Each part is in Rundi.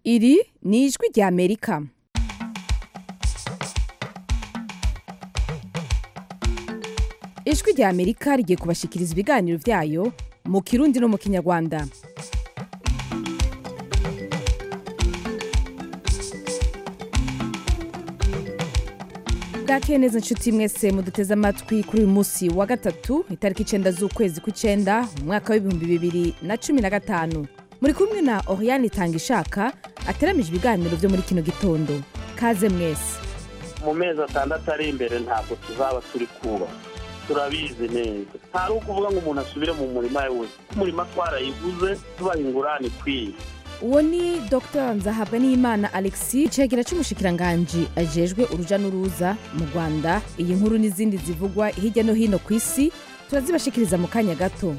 iri ni ijwi rya amerika ijwi rya amerika rigiye kubashikiriza ibiganiro byayo mu kirundi no mu kinyarwanda bwakeye neza inshuti mwese muduteze amatwi kuri uyu munsi wa gatatu itariki icenda z'ukwezi kw'icenda mu mwaka w'ibihumbi bibiri na cumi na gatanu muri kumwe na oriane itangishaka ateramije ibiganiro byo muri kino gitondo kaze mwese mu mezi atandatu ari imbere ntabwo tuzaba turi kuba turabizi neza ntari ukuvuga ngo umuntu asubire mu murima we wese umurima twarayiguze tubaha ingurane ikwiye uwo ni dr nzahabwa n'imana alexis icegera c'umushikiranganji ajejwe uruja n'uruza mu rwanda iyi nkuru n'izindi zivugwa hirya no hino ku isi turazibashikiriza mu kanya gato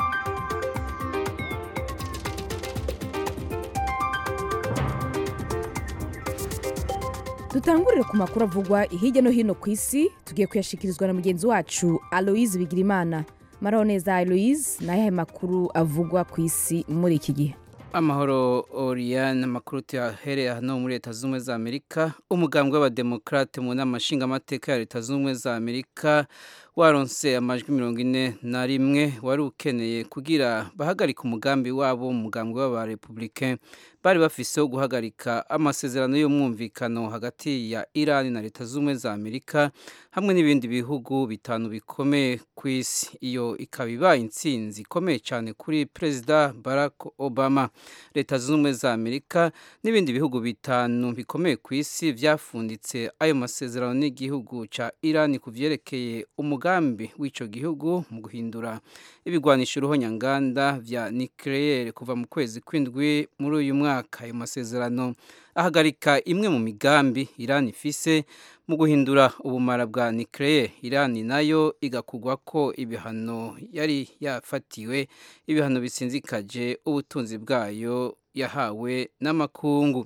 dutangurire ku makuru avugwa hirya no hino ku isi tugiye kuyashikirizwa na mugenzi wacu aloise bigirimana maraho neza aloise ni ayahe makuru avugwa ku isi muri iki gihe amahoro oriyane amakuru tuyahereye hano muri leta zunze ubumwe za amerika umugambwe w'abademokarate mu nama nshingamateka ya leta zunze ubumwe za amerika waronse amajwi mirongo ine na rimwe wari ukeneye kugira bahagarike umugambi wabo umugambwe w'abarepublike bari bafise wo guhagarika amasezerano y'umwumvikano hagati ya irani na leta z'ubumwe za amerika hamwe n'ibindi bihugu bitanu bikomeye ku isi iyo ikaba ibaye intsinzi ikomeye cyane kuri perezida barack obama leta zunze ubumwe za amerika n'ibindi bihugu bitanu bikomeye ku isi byafunditse ayo masezerano n'igihugu cya irani ku byerekeye umugambi w'icyo gihugu mu guhindura ibigwanisha uruhonyanganda vya nucleaire kuva mu kwezi kw'indwi muri uyu mwaka ayo masezerano ahagarika imwe mu migambi irani ifise mu guhindura ubumara bwa nucleaire irani nayo igakugwa ko ibihano yari yafatiwe ibihano bisinzikaje ubutunzi bwayo yahawe n'amakungu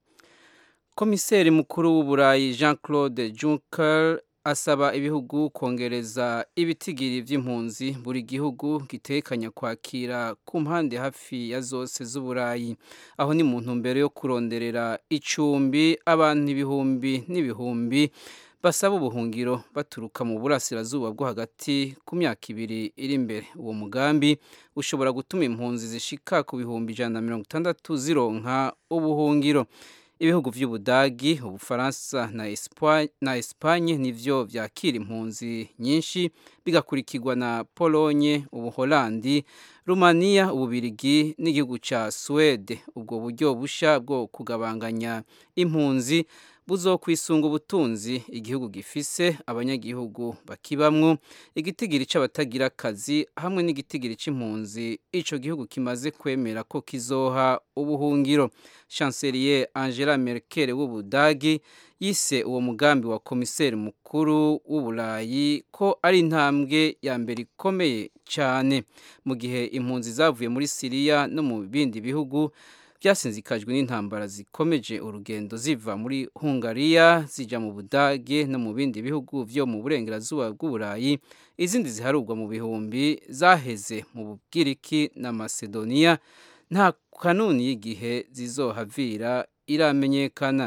komiseri mukuru w'uburayi jean claude juncker asaba ibihugu kongereza ibitigiri by'impunzi buri gihugu gitekanya kwakira ku mpande hafi ya zose z'uburayi aho ni mu ntumbero yo kuronderera icumbi abantu ibihumbi n'ibihumbi basaba ubuhungiro baturuka mu burasirazuba bwo hagati ku myaka ibiri iri imbere uwo mugambi ushobora gutuma impunzi zishika ku bihumbi ijana na mirongo itandatu zironka ubuhungiro ibihugu by'ubudagi ubufaransa na esipanye nivyo vyakira impunzi nyinshi bigakurikirwa na polonye ubuholandi rumaniya ububirigi n'igihugu ca suwede ubwo buryo busha bwo kugabanganya impunzi buzokwisunga ubutunzi igihugu gifise abanyagihugu bakibamwo igitigiri c'abatagira akazi hamwe n'igitigiri c'impunzi ico gihugu kimaze kwemera ko kizoha ubuhungiro chancelier angela merkel w'ubudagi yise uwo mugambi wa komiseri mukuru w'uburayi ko ari intambwe ya mbere ikomeye cyane mu gihe impunzi zavuye muri siriya no mu bindi bihugu byasinzikajwe n'intambara zikomeje urugendo ziva muri hungariya zijya mu budage no mu bindi bihugu byo mu burengerazuba bw'uburayi izindi ziharurwa mu bihumbi zaheze mu bubwiriki na masedoniya nta kanuni y'igihe zizohavira iramenyekana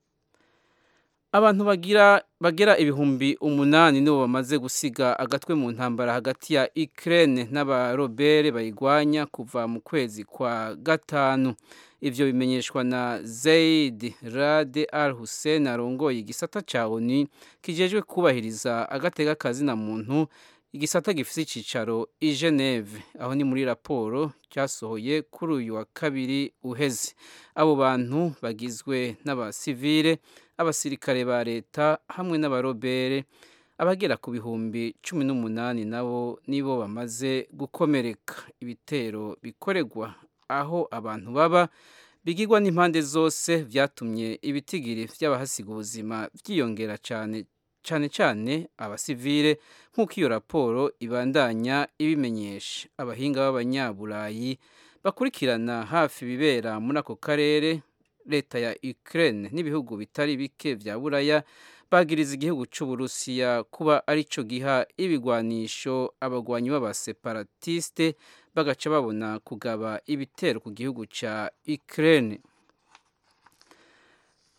abantu bagira bagera ibihumbi umunani nibo bamaze gusiga agatwe mu ntambara hagati ya Ukraine n'abarobere bayigwanya kuva mu kwezi kwa gatanu ivyo bimenyeshwa na Zaid Rade Al Hussein arongoye igisata ca ONU kijejwe kubahiriza agateka kazi na muntu igisata gifise icicaro i Geneve aho ni muri raporo cyasohoye kuri uyu wa kabiri uheze abo bantu bagizwe n'abasivile abasirikare ba leta hamwe n'abarobere abagera ku bihumbi cumi n'umunani nabo nibo bamaze gukomereka ibitero bikoregwa aho abantu baba bigirwa n'impande zose byatumye ibitigiri by'abahasiga ubuzima byiyongera cyane cyane cyane abasivile nk'uko iyo raporo ibandanya ibimenyesha abahinga b'abanyaburayi bakurikirana hafi ibibera muri ako karere leta ya Ukraine n'ibihugu bitari bike vya buraya bagiriza igihugu c'uburusiya kuba arico giha ibigwanisho abagwanyi b'abaseparatiste bagaca babona kugaba ibitero ku gihugu ca Ukraine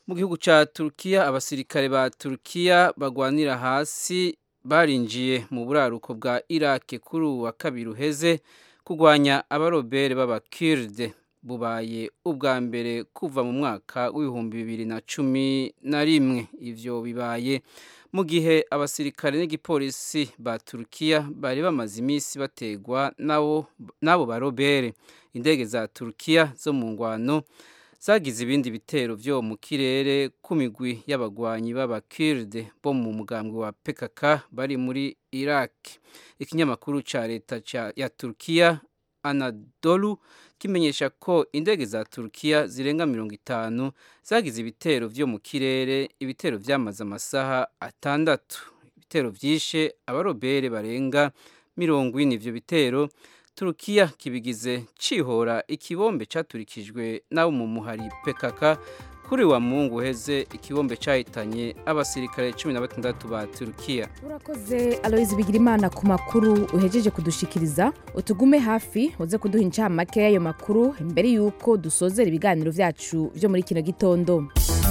mu gihugu ca Turkiya abasirikare ba Turkiya bagwanira hasi barinjiye mu buraruko bwa Iraq kuri wa kabiri uheze kugwanya abarobere b'abakirde bubaye ubwa mbere kuva mu mwaka w'ibihumbi bibiri na cumi na rimwe ivyo bibaye mu gihe abasirikare n'igipolisi ba Turkiya bari bamaze iminsi bategwa nabo nabo barobere indege za Turkiya zo mu ngwano zagize ibindi bitero vyo mu kirere ku migwi y'abagwanyi b'abakirde bo mu mugambwe wa PKK bari muri Iraq ikinyamakuru ca leta ya Turkiya Anadolu kimenyesha ko indege za Turkiya zirenga mirongo itanu zagize ibitero vyo mu kirere ibitero vyamaze amasaha atandatu ibitero vyishe abarobere barenga mirongo ine ivyo bitero Turukiya kibigize cihora ikibombe caturikijwe nabo mu muhari PKK kuri wa mungu uheze ikibombe cahitanye abasirikare cumi na batandatu ba Turukiya urakoze aloyizi bigirimana ku makuru uhejeje kudushikiriza utugume hafi uze kuduha incamake y'ayo makuru mbere y'uko dusozera ibiganiro vyacu vyo muri kino gitondo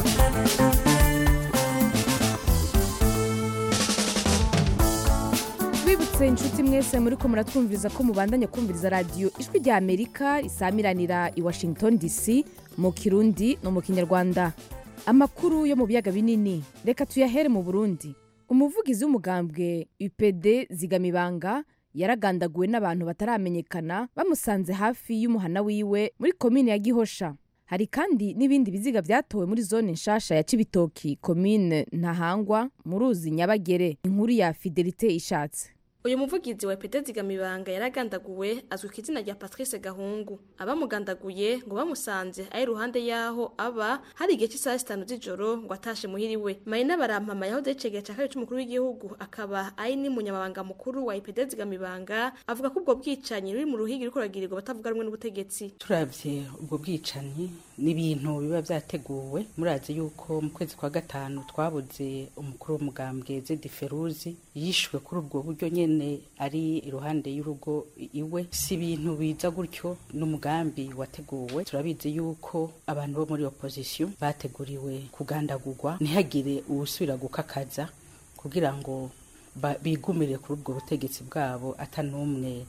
twibutse inshuti mwese muri ko muratwumviriza ko mubandanya kumviriza radiyo ijwi rya amerika isamiranira i washington dc mu kirundi no mu kinyarwanda amakuru yo mu biyaga binini reka tuyahere mu burundi umuvugizi w'umugambwe upd zigamibanga yaragandaguwe n'abantu bataramenyekana bamusanze hafi y'umuhana wiwe muri komine ya gihosha hari kandi n'ibindi biziga byatowe muri zone nshasha ya cibitoki komine ntahangwa mu ruzi nyabagere inkuru ya fidelite ishatse uyu muvugizi wa epede zigamibanga yaragandaguwe azwi ku izina rya patrice gahungu abamugandaguye ngo bamusanze ari iruhande y'aho aba hari igihe cy'isaha zitanu z'ijoro ngo atashe muhiriwe marina barampama yahoze yicegera cya kabiri c'umukuru w'igihugu akaba ari n'umunyamabanga mukuru wa epede zigamibanga avuga ko ubwo bwicanyi ruri mu ruhigi ruriko ruragirirwa batavuga rumwe n'ubutegetsi turavye ubwo bwicanyi n'ibintu biba vyateguwe murazi yuko mu kwezi kwa gatanu twabuze umukuru w'umugambwe zedi feruzi yishwe kuri ubwo buryo nyene ari iruhande y'urugo iwe si ibintu biza gutyo n'umugambi wateguwe turabizi yuko abantu bo muri opposition bateguriwe kugandagurwa ntihagire uwusubira gukakaza kugira ngo bigumire kuri ubwo butegetsi bwabo ata n'umwe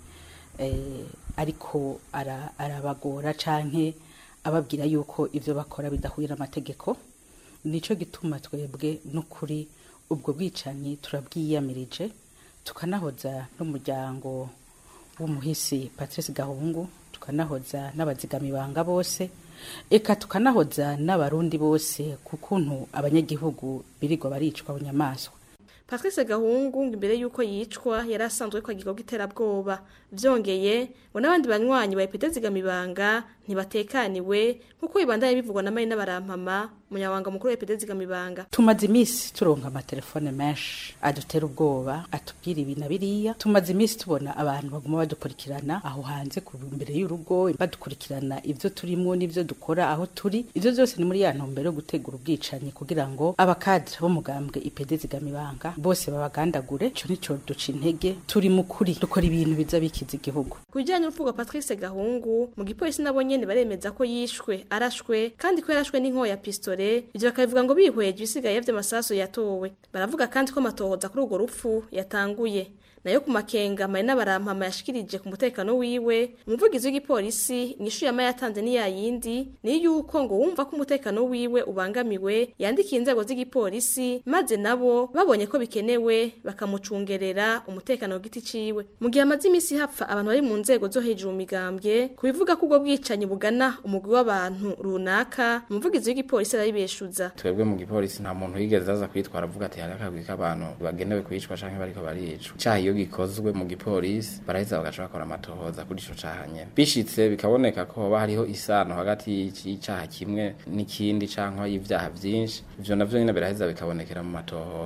eh, ariko arabagora canke ababwira yuko ivyo bakora bidahuye n'amategeko nico gituma twebwe n'ukuri ubwo bwicanyi turabwiyamirije tukanahoza n'umuryango w'umuhisi Patrice Gahungu tukanahoza n'abazigamibanga bose eka tukanahoza n'abarundi bose kukuntu abanyagihugu birirwa baricwa bunyamaswa Patrice Gahungu imbere yuko yicwa yari asanzwe ko agikorwa iterabwoba vyongeye ngo n'abandi banywanyi ba epede zigamibanga ntibatekaniwe nkuko bibandanye bivugwa na Marina Barampama umunyabanga mukuru wa epede zigamibanga tumaze imisi turonka amatelefone menshi adutera ubwoba atubwira ibi na biriya tumaze imisi tubona abantu baguma badukurikirana aho hanze ku imbere y'urugo badukurikirana ivyo turimwo n'ivyo dukora aho turi ivyo vyose ni muri ya ntumbero yo gutegura ubwicanyi kugira ngo abakadre b'umugambwe ipede zigamibanga bose babagandagure ico nico duca intege turi mu kuri dukora ibintu biza bikiza igihugu ku bijyanye n'urupfu rwa Patrice Gahungu mu gipolisi nabo nyene baremeza ko yishwe arashwe kandi ko yarashwe n'inkoho ya pistole ivyo bakabivuga ngo bihweje ibisigaye vy'amasaso yatowe baravuga kandi ko amatohoza kuri urwo rupfu yatanguye nayo ku makenga marina barampama yashikirije ku mutekano wiwe umuvugizi w'igipolisi inyishu yama yatanze ni yayindi ni yuko ngo wumva ko umutekano wiwe ubangamiwe yandikiye inzego z'igipolisi maze nabo babonye ko bikenewe bakamucungerera umutekano ku giti ciwe mu gihe amaze imisi hapfa abantu bari mu nzego zo hejuru mu migambwe kubivuga ko ubwo bwicanyi bugana umugwi w'abantu runaka umuvugizi w'igipolisi arabibeshuza twebwe mu gipolisi nta muntu yigeze aza kwitwara avuga ati hari akagwi k'abantu bagenewe kwicwa canke bariko baricwa icaha iyo gikozwe mu gipolisi baraheza bagaca bakora amatohoza kuri ico caha nyene bishitse bikaboneka ko hoba hariho isano hagati y'icaha kimwe n'ikindi canke y'ivyaha vyinshi ivyo navyo nyene biraheza bikabonekera mu matohoza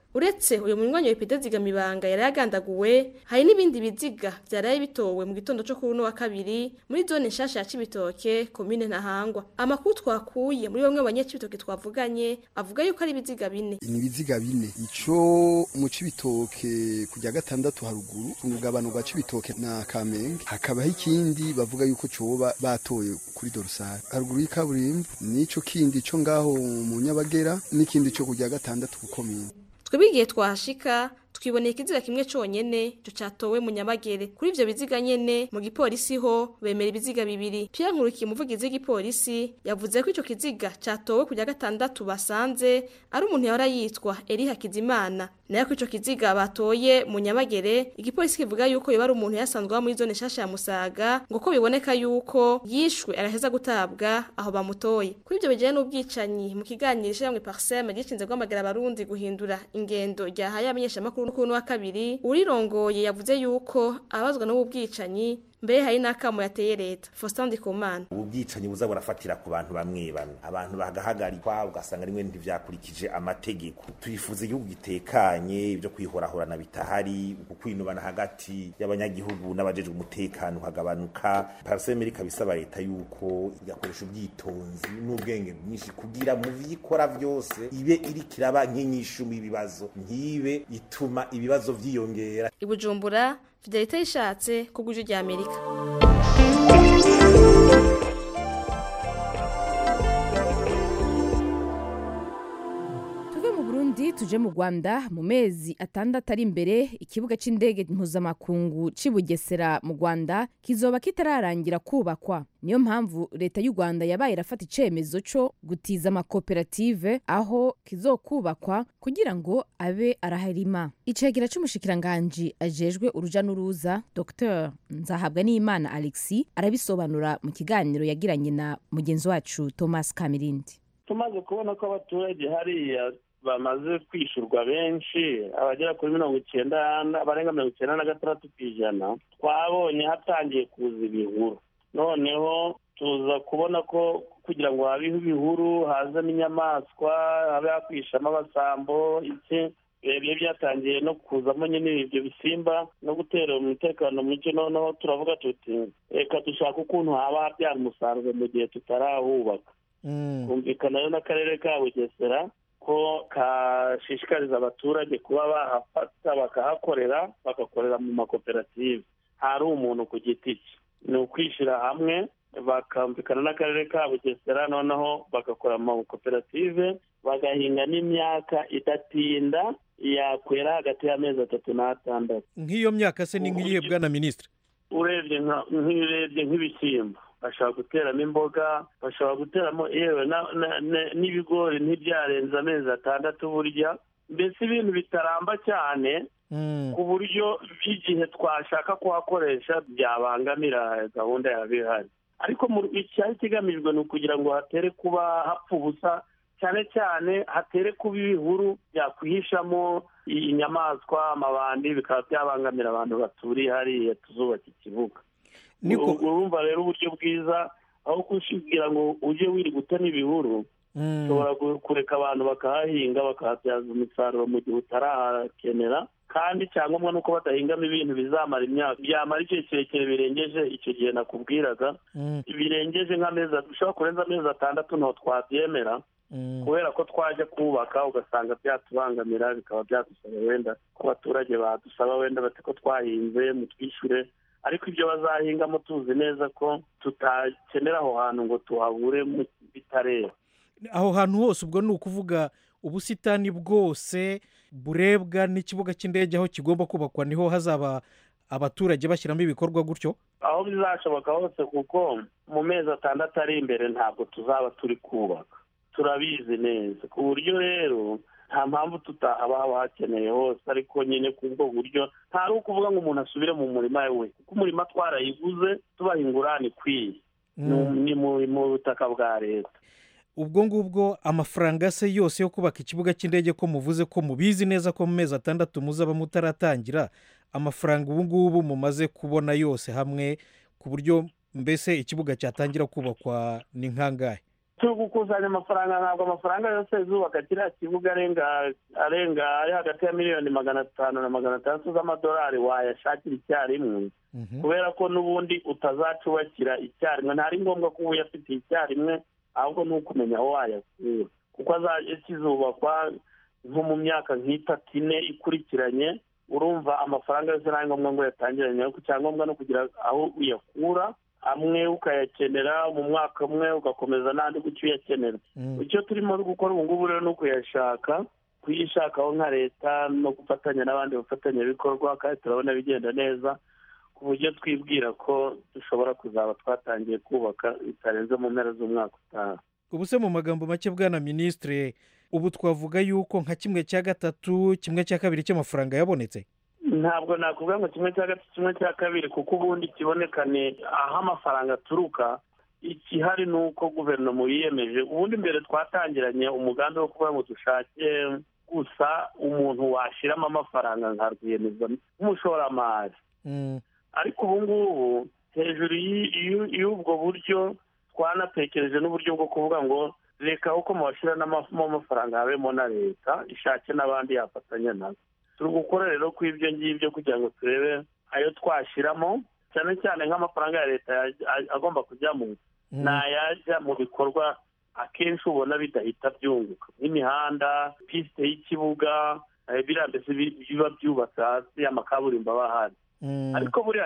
uretse uyu munywanyi wa epide zigamibanga yari yagandaguwe hari n'ibindi biziga vyaraye bitowe mu gitondo co kuri uno wa kabiri muri zone nshasha ya cibitoke komine ntahangwa amakuru twakuye muri bamwe mu banyacibitoke twavuganye avuga yuko ari ibiziga bine ni ibiziga bine ico mu cibitoke kujya gatandatu haruguru ku mugabano gwa cibitoke na kamenge hakabaho ikindi bavuga yuko coba batoye kuri dorosari haruguru y'ikaburimbo n'ico kindi co ngaho mu nyabagera n'ikindi co kujya gatandatu ku komine twebwe igihe twahashika twiboneye ikiziga kimwe conyene ico catowe mu nyamagere kuri ivyo biziga nyene mu gipolisi ho bemera ibiziga bibiri Pierre Nkurikiye umuvugizi w'igipolisi yavuze ko ico kiziga catowe kujya gatandatu basanze ari umuntu yahora yitwa Eri Hakizimana nayo ko ico kiziga batoye mu nyamagere igipolisi kivuga yuko yoba ari umuntu yasanzwe aba muri zone nshasha ya Musaga ngo ko biboneka yuko yishwe araheza gutabwa aho bamutoye kuri ivyo bijanye n'ubwicanyi mu kiganiro ishiramwe Parsem gishinze guhamagara abarundi guhindura ingendo ryahaye abamenyeshamakuru n'ukuntu wa kabiri urirongoye yavuze yuko abazwa n'ubu bwicanyi mbere hari n'akamo yateye leta Faustin Ndikumana ubu bwicanyi buza burafatira ku bantu bamwe bamwe abantu bagahagarikwa ugasanga rimwe ntivyakurikije amategeko twifuza igihugu gitekanye ibyo kwihorahorana bitahari uku kwinubana hagati y'abanyagihugu n'abajejwe umutekano hagabanuka parasemeri kabisaba leta yuko igakoresha ubwitonzi n'ubwenge bwinshi kugira mu vyikora vyose ibe iriko iraba nk'inyishu ibibazo ntibe ituma ibibazo vyiyongera i Bujumbura Fidelite yishatse ku bw'ijwi rya Amerika tuve mu burundi tuje mu rwanda mu mezi atandatu ari imbere ikibuga cy'indege mpuzamakungu cy'i bugesera mu rwanda kizoba kitararangira kubakwa niyo mpamvu leta y'u rwanda yabaye irafata icyemezo cyo gutiza amakoperative aho kizokubakwa kugira ngo abe araharima icegera cy'umushikiranganji ajejwe uruja n'uruza dr nzahabwa n'imana alexi arabisobanura mu kiganiro yagiranye na mugenzi wacu thomas kamirindi tumaze kubona ko abaturage hariya bamaze kwishyurwa benshi abagera kuri mirongo icyenda barenga mirongo icyenda na gatandatu ku ijana twabonye hatangiye kuza ibihuru noneho tuza kubona ko kugira ngo habeho ibihuru hazamo inyamaswa habe hakwishamo abasambo iki ibyo byatangiye no kuzamo nyine ibyo bisimba no gutera umutekano muke noneho turavuga tuti reka dushaka ukuntu haba habyara umusaruro mu gihe tutarahubaka kumvikana rero n'akarere ka bugesera ko kashishikariza abaturage kuba bahafata bakahakorera bagakorera mu makoperative hari umuntu ku giti cye ni ukwishyira hamwe bakumvikana n'akarere ka bugesera noneho bagakora mu makoperative bagahinga n'imyaka idatinda yakwera hagati y'amezi atatu n'atandatu nk'iyo myaka se ni nk'iyihe bwana minisitiri urebye nk'ibirebye nk'ibishyimbo bashobora guteramo imboga bashobora guteramo yewe n'ibigori ntibyarenze amezi atandatu burya mbese ibintu bitaramba cyane ku buryo igihe twashaka kuhakoresha byabangamira gahunda yaba ihari ariko icyari kigamijwe ni ukugira ngo hatere kuba hapfa ubusa cyane cyane hatere kuba ibihuru byakwihishamo inyamaswa amabandi bikaba byabangamira abantu baturiye hariya tuzubaka ikibuga urumva rero uburyo bwiza aho kushibwira ngo ujye wiri gutema ibihuru ushobora kureka abantu bakahahinga bakahabyaza umusaruro mu gihe utarahakenera kandi icyangombwa ni uko badahingamo ibintu bizamara imyaka byamara igihe kirekire birengeje icyo gihe nakubwiraga birengeje nk'amezi dushobora kurenza amezi atandatu ntabwo twabyemera kubera ko twajya kubaka ugasanga byatubangamira bikaba byadusaba wenda ko abaturage badusaba wenda bati ko twahinze mutwishyure ariko ibyo bazahingamo tuzi neza ko tutakenera aho hantu ngo tuhabure bitareba aho hantu hose ubwo ni ukuvuga ubusitani bwose burebwa n'ikibuga cy'indege aho kigomba kubakwa niho hazaba abaturage bashyiramo ibikorwa gutyo aho bizashoboka hose kuko mu mezi atandatu ari imbere ntabwo tuzaba turi kubaka turabizi neza ku buryo rero nta mpamvu tutahaba haba hakeneye hose ariko nyine ku bwo buryo ntari ukuvuga ngo umuntu asubire mu murima we kuko umurima twarayiguze tubaha ingurane ikwiye ni mu butaka bwa leta ubwo ngubwo amafaranga se yose yo kubaka ikibuga cy'indege ko muvuze ko mubizi neza ko mu mezi atandatu muzaba mutaratangira amafaranga ubu ngubu mumaze kubona yose hamwe ku buryo mbese ikibuga cyatangira kubakwa ni nkangahe turi gukusanya amafaranga ntabwo amafaranga yose zubaka kiriya kibuga arenga arenga ari hagati ya miliyoni magana atanu na magana atandatu z'amadolari wayashakira icyarimwe kubera ko n'ubundi utazacubakira icyarimwe ntari ngombwa ko uba uyafitiye icyarimwe ahubwo ni ukumenya aho wayakura kuko azajya kizubakwa nko mu myaka nk'itatu ine ikurikiranye urumva amafaranga yose nta ngombwa ngo yatangiranye ariko icyangombwa no kugira aho uyakura amwe ukayakenera mu mwaka umwe ugakomeza n'andi gutyo uyakenera icyo turimo gukora ubu ngubu rero ni ukuyashaka kuyishakaho nka leta no gufatanya n'abandi bafatanyabikorwa kandi turabona bigenda neza ku buryo twibwira ko dushobora kuzaba twatangiye kubaka bitarenze mu mpera z'umwaka utaha ubu se mu magambo make bwana minisitire ubu twavuga yuko nka kimwe cya gatatu kimwe cya kabiri cy'amafaranga yabonetse ntabwo nakuvuga ngo kimwe cya gatatu kimwe cya kabiri kuko ubundi ikiboneka ni aho amafaranga aturuka ikihari ni uko guverinoma yiyemeje ubundi mbere twatangiranye umugambi wo kuvuga ngo dushake gusa umuntu washyiramo amafaranga nka rwiyemezamirimo nk'umushoramari ariko ubu ngubu hejuru y'ubwo buryo twanatekereje n'uburyo bwo kuvuga ngo reka uko mubashyiramo amafaranga habemo na leta ishake n'abandi yafatanya nazo turi gukora rero ku ibyo ngibyo kugira ngo turebe ayo twashyiramo cyane cyane nk'amafaranga ya leta agomba kujyamo ni ayajya mu bikorwa akenshi ubona bidahita byunguka nk'imihanda pisite y'ikibuga biriya mbese biba byubatse hasi amakaburimbo aba ahari ariko buriya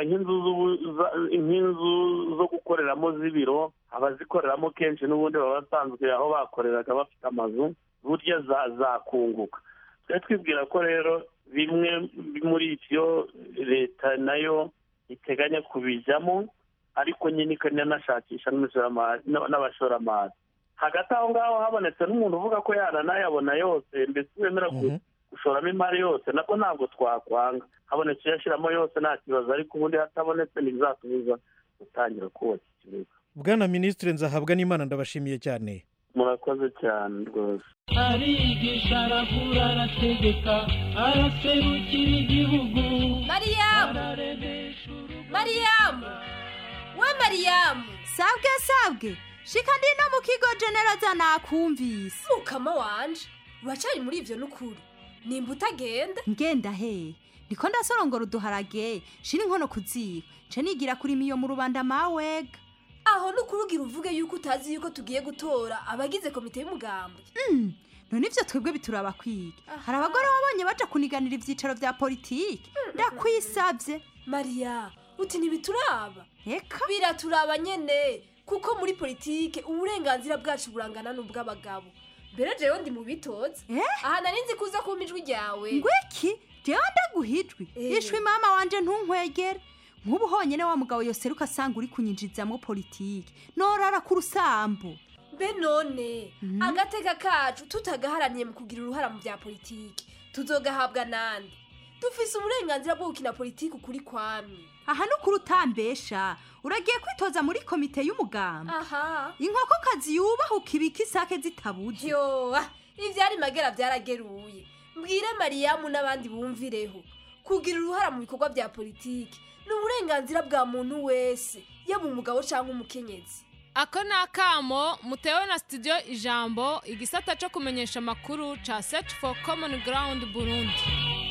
nk'inzu zo gukoreramo z'ibiro abazikoreramo kenshi n'ubundi baba basanzwe aho bakoreraga bafite amazu burya zakunguka twe twibwira ko rero bimwe muri ibyo leta nayo iteganya kubijyamo ariko nyine ikananashakisha n'abashoramari hagati aho ngaho habonetse n'umuntu uvuga ko yananayabona yose mbese wemera gushoramo imari yose nako ntabwo twakwanga habonetse uyashyiramo yose nta kibazo ariko ubundi hatabonetse ntibizatubuza gutangira kubaka ikibuga bwana minisitiri nzahabwa n'imana ndabashimiye cyane murakoze cyane rwose arigisha aravura arategeka araserukira igihugu mariyamu mariyamu we mariyamu sabwe sabwe shika ndi no mu kigo genereza nakumvise mukama wanje uracari muri ivyo n'ukuri nimba utagenda ngenda he ndiko ndasorongora uduharage shira inkono kuziba nce nigira kuri miyo mu rubanda mawega aho n'ukurugira uvuge yuko utazi yuko tugiye gutora abagize komite y'umugambwe Mm, none ivyo twebwe bituraba kwiga hari abagore wabonye baja kuniganira ivyicaro vya politiki ndakwisavye mariya uti ntibituraba eka biraturaba nyene kuko muri politike uburenganzira bwacu burangana n'ubw'abagabo mbere jewe ndi mu bitoza aha nari nzi kuza kumpa ijwi ryawe ngwiki jewe ndaguhijwi Eh. ishwi mama wanje ntunkwegere nk'ubu honyene wa mugabo yoseruka asanga uri kunyinjizamwo politiki norara ku rusambu mbe none agateka kacu tutagaharaniye mu kugira uruhara mu bya politiki tuzogahabwa nande dufise uburenganzira bwo gukina politiki ukuri kwamye aha nukuri utambesha uragiye kwitoza muri komite y'umugamba aha inkokokazi yubahuka ibika isake zitabuze yo ah, ivyari magera vyarageruye mbwire mariyamu n'abandi bumvireho kugira uruhara mu bikorwa bya politiki ni uburenganzira bwa muntu wese yaba umugabo cyangwa umukenyezi ako ni akamo mutewe na studio ijambo igisata cyo kumenyesha amakuru ca search for common ground burundi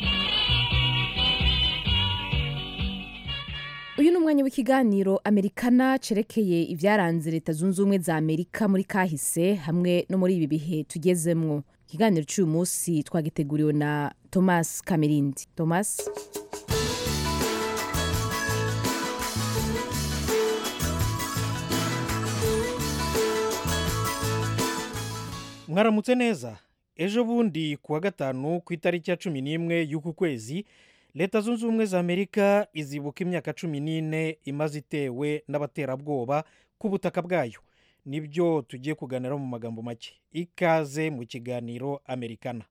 uyu ni umwanya w'ikiganiro amerikana cerekeye ibyaranze leta zunze ubumwe za amerika muri kahise hamwe no muri ibi bihe tugezemwo ikiganiro cy'uyu munsi twagiteguriwe na thomas kamerindi thomas mwaramutse neza ejo bundi ku wa gatanu ku itariki ya cumi n'imwe y'uku kwezi leta zunze ubumwe za amerika izibuka imyaka cumi n'ine imaze itewe n'abaterabwoba ku butaka bwayo nibyo tugiye kuganiraho mu magambo make ikaze mu kiganiro amerikana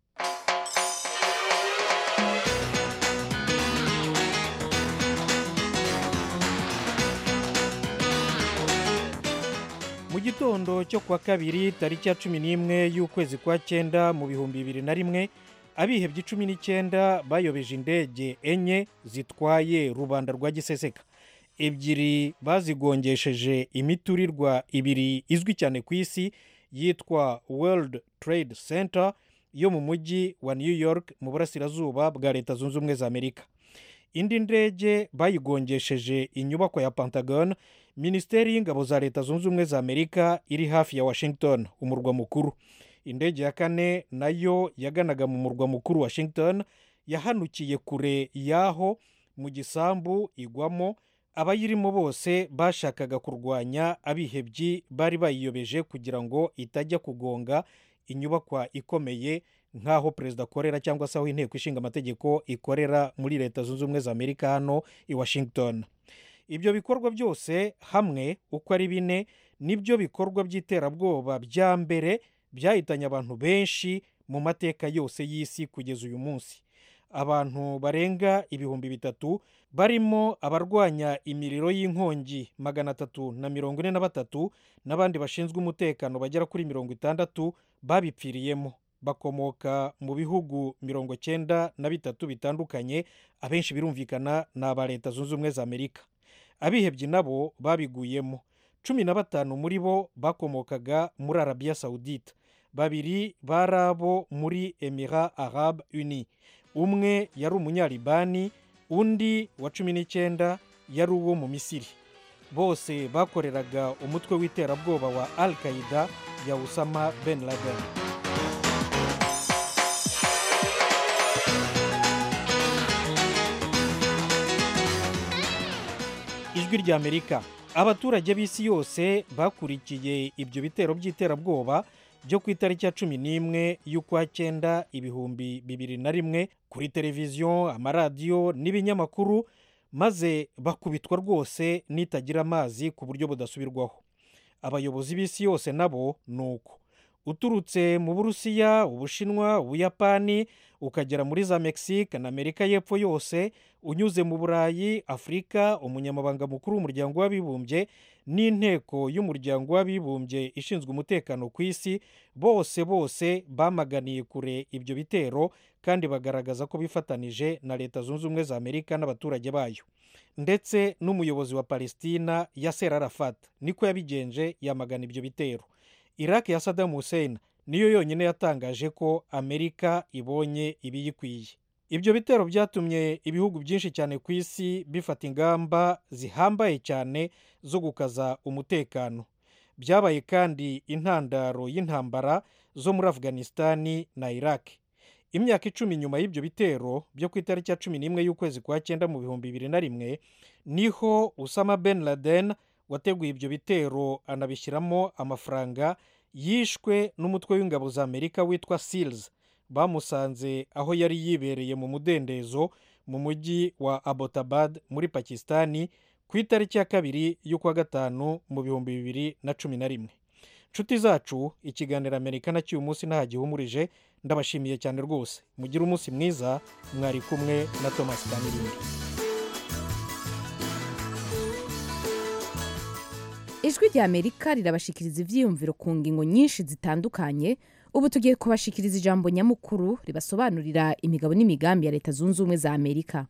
mu gitondo cyo kuwa kabiri tariki ya cumi n'imwe y'ukwezi kwa cyenda mu bihumbi bibiri na rimwe abihebye cumi n'icyenda bayobeje indege enye zitwaye rubanda rwa giseseka ebyiri bazigongesheje imiturirwa ibiri izwi cyane ku isi yitwa world trade center yo mu mujyi wa new york mu burasirazuba bwa leta zunze ubumwe za amerika indi ndege bayigongesheje inyubako ya pentagon minisiteri y'ingabo za leta zunze ubumwe za amerika iri hafi ya washington umurwa mukuru indege ya kane nayo yaganaga mu murwa mukuru washington yahanukiye kure y'aho mu gisambu igwamo abayirimo bose bashakaga kurwanya abihebyi bari bayiyobeje kugira ngo itajya kugonga inyubakwa ikomeye nk'aho perezida akorera cyangwa se aho inteko ishinga amategeko ikorera muri leta zunze ubumwe za amerika hano i washington ibyo bikorwa byose hamwe uko ari bine nibyo bikorwa by'iterabwoba bya mbere byahitanye abantu benshi mu mateka yose y'isi kugeza uyu munsi abantu barenga ibihumbi bitatu barimo abarwanya imiriro y'inkongi magana atatu na mirongo ine na batatu n'abandi bashinzwe umutekano bagera kuri mirongo itandatu babipfiriyemo bakomoka mu bihugu mirongo cyenda na bitatu bitandukanye abenshi birumvikana ni aba leta zunze ubumwe za amerika abihebye nabo babiguyemo cumi na batanu muri bo bakomokaga muri arabiya sawudite babiri bari abo muri emira arab uni umwe yari umunyaribani undi wa cumi n'icyenda yari uwo mu misiri bose bakoreraga umutwe w'iterabwoba wa al qaida ya usama ben laden ijwi ry'amerika abaturage b'isi yose bakurikiye ibyo bitero by'iterabwoba byo ku itariki ya cumi n'imwe y'ukwa cyenda ibihumbi bibiri na rimwe kuri televiziyo amaradiyo n'ibinyamakuru maze bakubitwa rwose n'itagira amazi ku buryo budasubirwaho abayobozi b'isi yose nabo ni uko uturutse mu burusiya ubushinwa ubuyapani ukagera muri za mexique na amerika y'epfo yose unyuze mu burayi afurika umunyamabanga mukuru w'umuryango w'abibumbye n'inteko y'umuryango w'abibumbye ishinzwe umutekano ku isi bose bose bamaganiye kure ibyo bitero kandi bagaragaza ko bifatanije na leta zunze ubumwe za amerika n'abaturage bayo ndetse n'umuyobozi wa palestina yaser arafat niko yabigenje yamagana ibyo bitero iraq ya Saddam Hussein niyo yonyine yatangaje ko amerika ibonye ibiyikwiye ibyo bitero byatumye ibihugu byinshi cyane ku isi bifata ingamba zihambaye cyane zo gukaza umutekano byabaye kandi intandaro y'intambara zo muri afghanistan na iraq imyaka icumi nyuma y'ibyo bitero byo ku itariki ya cumi n'imwe y'ukwezi kwa cyenda mu bihumbi bibiri na rimwe niho usama ben laden wateguye ibyo bitero anabishyiramo amafaranga yishwe n'umutwe w'ingabo za amerika witwa seals bamusanze aho yari yibereye mu mudendezo mu mujyi wa abotabad muri pakisitani ku itariki ya kabiri y'ukwa gatanu mu bihumbi bibiri na cumi na rimwe nshuti zacu ikiganiro amerika na cy'uyu munsi ntahagihumurije ndabashimiye cyane rwose mugire umunsi mwiza mwari kumwe na thomas kanirindi ijwi rya amerika rirabashikiriza ibyiyumviro ku ngingo nyinshi zitandukanye ubu tugiye kubashikiriza ijambo nyamukuru ribasobanurira imigabo n'imigambi ya leta zunze ubumwe za amerika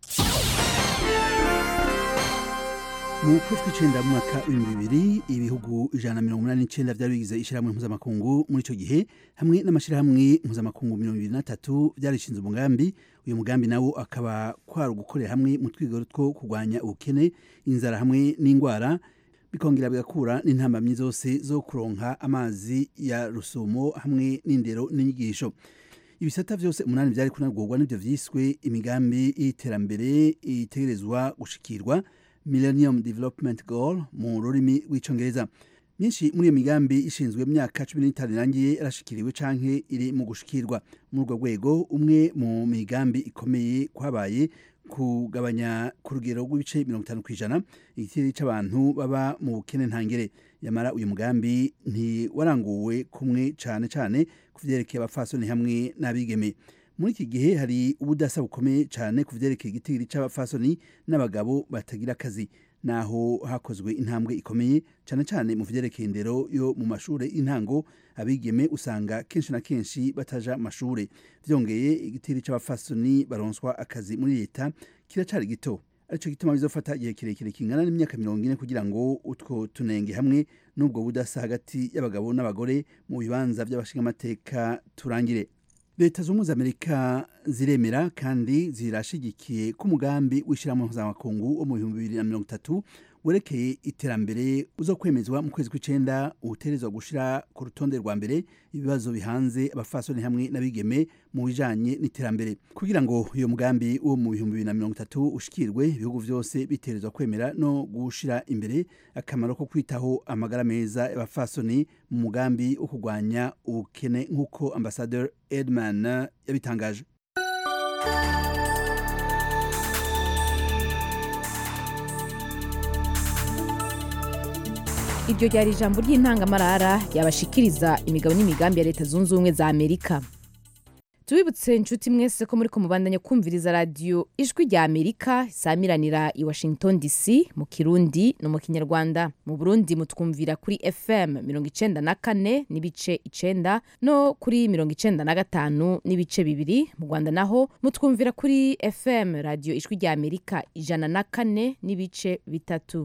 mu kwezi kw'icyenda mu mwaka w'ibihumbi bibiri ibihugu ijana na mirongo inani n'icyenda byari bigize ishyirahamwe mpuzamakungu muri icyo gihe hamwe n'amashyirahamwe mpuzamakungu mirongo ibiri n'atatu byarishinze umugambi uyu mugambi nawo akaba kwari ugukorera hamwe mu twigoro two kurwanya ubukene inzara hamwe n'indwara bikongera bigakura n'intambamyi zose zo kuronka amazi ya rusumo hamwe n'indero n'inyigisho ibisata byose umunani byari kunagurwa n'ibyo byiswe imigambi y'iterambere itegerezwa gushikirwa millennium development goal mu rurimi rw'icyongereza myinshi muri iyo migambi ishinzwe imyaka cumi n'itanu irangiye yarashikiriwe canke iri mu gushikirwa muri urwo rwego umwe mu migambi ikomeye kwabaye kugabanya ku rugero rw'ibice mirongo itanu ku ijana igitero cy'abantu baba mu bukene ntangere yamara uyu mugambi ntiwaranguwe kumwe cyane cyane ku byerekeye abapfasoni hamwe n'abigeme muri iki gihe hari ubudasa bukomeye cyane ku byerekeye igitero cy'abapfasoni n'abagabo batagira akazi naho hakozwe intambwe ikomeye cyane cyane mu byerekeye indero yo mu mashuri y'intango abigeme usanga kenshi na kenshi bataja amashuri byongeye igitero cy'abafasoni baronswa akazi muri leta kiracyari gito aricyo gituma bizofata igihe kirekire kingana n'imyaka mirongo ine kugira ngo utwo tunenge hamwe n'ubwo budasa hagati y'abagabo n'abagore mu bibanza by'abashingamateka turangire leta zunze ubumwe za amerika ziremera kandi zirashigikiye ko umugambi w'ishyirahamwe mpuzamakungu wo mu bihumbi bibiri na mirongo itatu werekeye iterambere uzo kwemezwa mu kwezi kw'icenda uterezwa gushira ku rutonde rwa mbere ibibazo bihanze abafasoni hamwe n'abigeme mu bijanye n'iterambere kugira ngo uyo mugambi wo mu bihumbi bibiri na mirongo itatu ushikirwe ibihugu vyose biterezwa kwemera no gushira imbere akamaro ko kwitaho amagara meza y'abafasoni mu mugambi wo kurwanya ubukene nk'uko ambasaderi edman yabitangaje iryo ryari ijambo ry'intangamarara ryabashikiriza imigabo n'imigambi ya leta zunze ubumwe za amerika tubibutse inshuti mwese ko muri ko mubandanya kumviriza radiyo ijwi rya amerika isamiranira i washington dc mu kirundi no mu kinyarwanda mu burundi mutwumvira kuri fm mirongo icenda na kane n'ibice icenda no kuri mirongo icenda na gatanu n'ibice bibiri mu rwanda naho mutwumvira kuri fm radiyo ijwi rya amerika ijana na kane n'ibice bitatu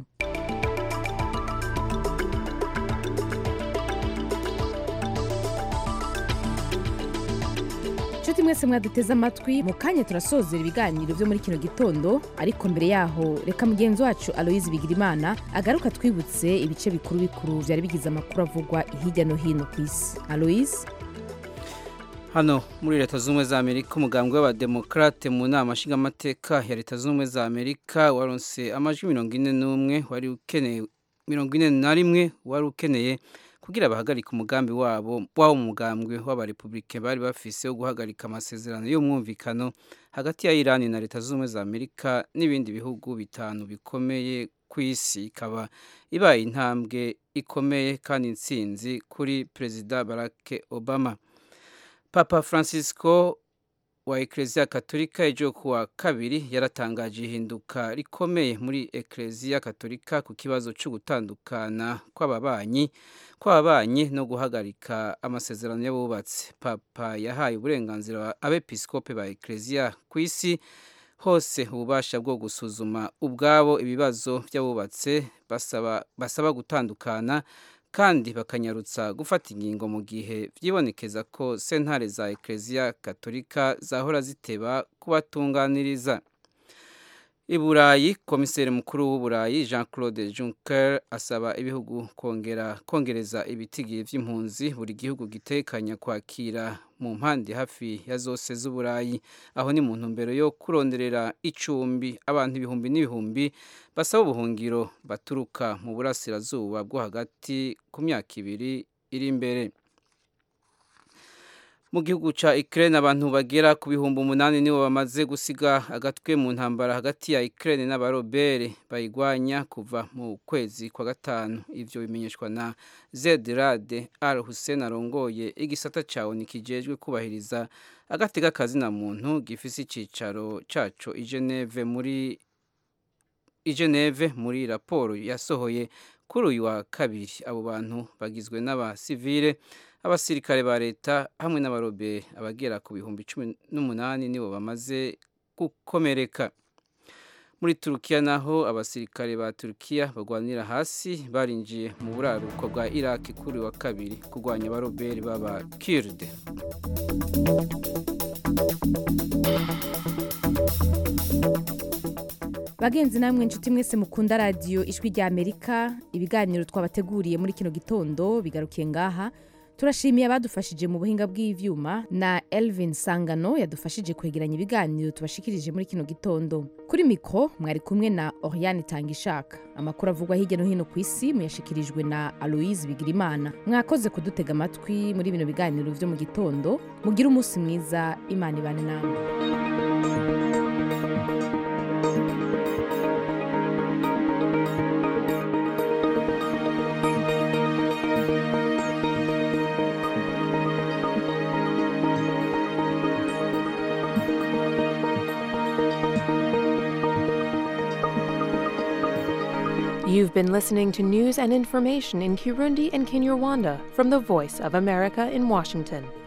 inshuti mwese mwaduteze amatwi mu kanya turasozera ibiganiro byo muri kino gitondo ariko mbere yaho reka mugenzi wacu aloyizi bigirimana agaruka twibutse ibice bikuru bikuru byari bigize amakuru avugwa hirya no hino ku isi aloyizi hano muri leta zunze ubumwe za amerika umugambwe w'abademokarate mu nama nshingamateka ya leta zunze ubumwe za amerika waronse amajwi mirongo ine n'umwe wari ukeneye mirongo ine na rimwe wari ukeneye kugira bahagarike umugambi wabo wabo mugambwe w'abarepubulike bari bafise wo guhagarika amasezerano y'umwumvikano hagati ya Iran na leta z'ubumwe za Amerika n'ibindi bihugu bitanu bikomeye ku isi ikaba ibaye intambwe ikomeye kandi intsinzi kuri perezida Barack Obama Papa Francisco wa Eklezia Katolika ejo kuwa kabiri yaratangaje ihinduka rikomeye muri Eklezia Katolika ku kibazo cyo gutandukana kw'ababanyi kw'ababanyi no guhagarika amasezerano y'abubatsi papa yahaye uburenganzira abepiskope ba Eklezia ku isi hose ububasha bwo gusuzuma ubwabo ibibazo by'abubatse basaba basaba gutandukana kandi bakanyarutsa gufata ingingo mu gihe byibonekeza ko sentare za Eklezia Katolika zahora ziteba kubatunganiriza i burayi komiseri mukuru w'uburayi jean claude juncker asaba ibihugu kongera kongereza ibitigiri by'impunzi buri gihugu gitekanya kwakira mu mpande hafi ya zose z'uburayi aho ni mu ntumbero yo kuronderera icumbi abantu ibihumbi n'ibihumbi basaba ubuhungiro baturuka mu burasirazuba bwo hagati ku myaka ibiri iri imbere mu gihugu ca Ukraine abantu bagera ku bihumbi umunani nibo bamaze gusiga agatwe mu ntambara hagati ya Ukraine n'abarobere bayigwanya kuva mu kwezi kwa gatanu ivyo bimenyeshwa na Zedrade Al Hussein arongoye igisata cawo nikijejwe kubahiriza agati k'akazi na muntu gifise icicaro caco i Geneve muri i Geneve muri raporo yasohoye kuri uyu wa kabiri abo bantu bagizwe n'abasivile abasirikare ba leta hamwe n'abarobere abagera ku bihumbi cumi n'umunani nibo bamaze gukomereka muri turukiya naho abasirikare ba turukiya bagwanira hasi barinjiye mu buraruko bwa iraki kuri wa kabiri kurwanya abarobere b'aba kirde bagenzi namwe inshuti mwese mukunda radiyo ijwi rya amerika ibiganiro twabateguriye muri kino gitondo bigarukiye ngaha turashimiye abadufashije mu buhinga bw'ivyuma na elvin sangano yadufashije kwegeranya ibiganiro tubashikirije muri kino gitondo kuri mikro mwari kumwe na oriane tangishaka amakuru avugwa hirya no hino ku isi muyashikirijwe na aloise bigirimana mwakoze kudutega amatwi muri bino biganiro vyo mu gitondo mugire umunsi mwiza imana ibane namwe You've been listening to news and information in Kirundi and Kinyarwanda from the Voice of America in Washington.